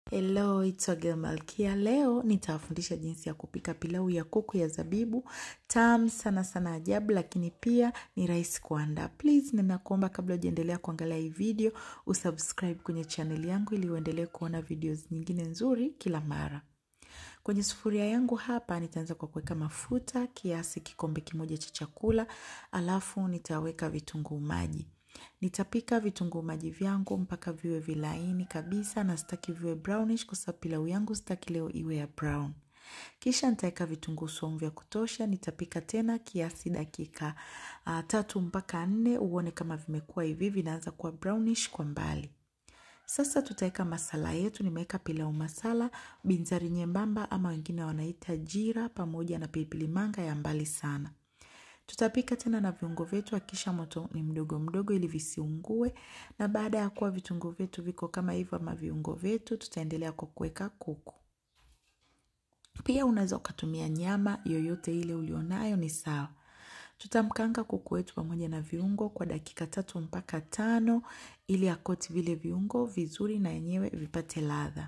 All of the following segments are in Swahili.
Hello, it's Ogel Malkia. Leo nitawafundisha jinsi ya kupika pilau ya kuku ya zabibu. Tamu sana sana ajabu, lakini pia ni rahisi kuandaa. Please, ninakuomba kabla hujaendelea kuangalia hii video, usubscribe kwenye channel yangu ili uendelee kuona videos nyingine nzuri kila mara. Kwenye sufuria yangu hapa nitaanza kwa kuweka mafuta kiasi kikombe kimoja cha chakula, alafu nitaweka vitunguu maji. Nitapika vitunguu maji vyangu mpaka viwe vilaini kabisa na sitaki viwe brownish kwa sababu pilau yangu sitaki leo iwe ya brown. Kisha nitaweka vitunguu saumu vya kutosha, nitapika tena kiasi dakika uh, tatu mpaka nne uone kama vimekuwa hivi vinaanza kuwa brownish kwa mbali. Sasa tutaweka masala yetu. Nimeweka pilau masala, binzari nyembamba ama wengine wanaita jira, pamoja na pilipili manga ya mbali sana. Tutapika tena na viungo vyetu, hakisha moto ni mdogo mdogo ili visiungue. Na baada ya kuwa vitunguu vyetu viko kama hivyo ama viungo vyetu, tutaendelea kwa kuweka kuku. Pia unaweza ukatumia nyama yoyote ile ulionayo, ni sawa. Tutamkanga kuku wetu pamoja na viungo kwa dakika tatu mpaka tano ili akoti vile viungo vizuri na yenyewe vipate ladha.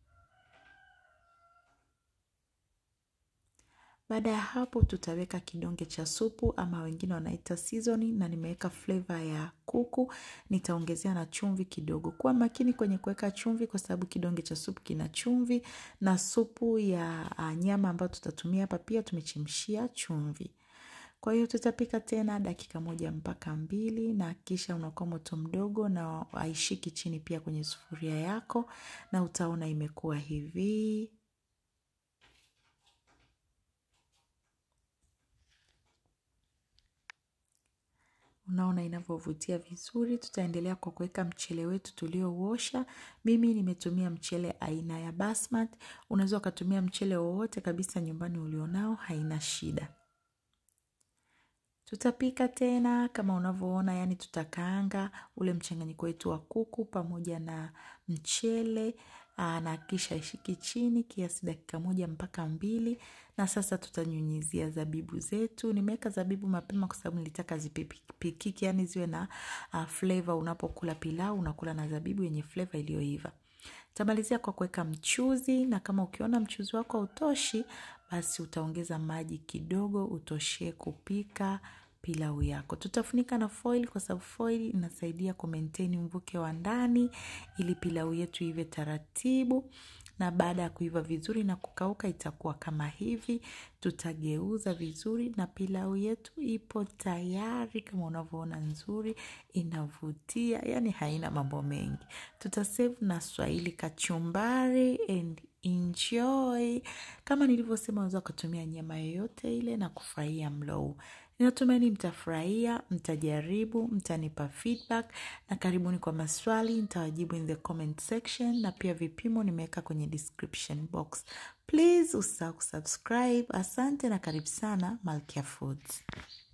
Baada ya hapo tutaweka kidonge cha supu ama wengine wanaita seasoning, na nimeweka flavor ya kuku. Nitaongezea na chumvi kidogo. Kuwa makini kwenye kuweka chumvi, kwa sababu kidonge cha supu kina chumvi, na supu ya nyama ambayo tutatumia hapa pia tumechemshia chumvi. Kwa hiyo tutapika tena dakika moja mpaka mbili, na kisha unakuwa moto mdogo na haishiki chini pia kwenye sufuria yako, na utaona imekuwa hivi. Unaona inavyovutia vizuri. Tutaendelea kwa kuweka mchele wetu tuliouosha. Mimi nimetumia mchele aina ya basmati. Unaweza ukatumia mchele wowote kabisa nyumbani ulionao, haina shida. Tutapika tena kama unavyoona, yani tutakaanga ule mchanganyiko wetu wa kuku pamoja na mchele na kisha ishiki chini kiasi dakika moja mpaka mbili. Na sasa tutanyunyizia zabibu zetu. Nimeweka zabibu mapema kwa sababu nilitaka zipikike, yani ziwe na uh, flavor. Unapokula pilau unakula na zabibu yenye flavor iliyoiva. Tamalizia kwa kuweka mchuzi, na kama ukiona mchuzi wako hautoshi, basi utaongeza maji kidogo utoshee kupika pilau yako. Tutafunika na foil kwa sababu foil inasaidia ku maintain mvuke wa ndani ili pilau yetu ive taratibu na baada ya kuiva vizuri na kukauka itakuwa kama hivi. Tutageuza vizuri na pilau yetu ipo tayari, kama unavyoona, nzuri, inavutia, yani haina mambo mengi. Tutasave na swahili kachumbari and enjoy. Kama nilivyosema, unaweza kutumia nyama yoyote ile na kufurahia mlo huu. Ninatumaini mtafurahia, mtajaribu, mtanipa feedback na karibuni kwa maswali, nitawajibu in the comment section na pia vipimo nimeweka kwenye description box. Please usisahau kusubscribe. Asante na karibu sana Malkia Foods.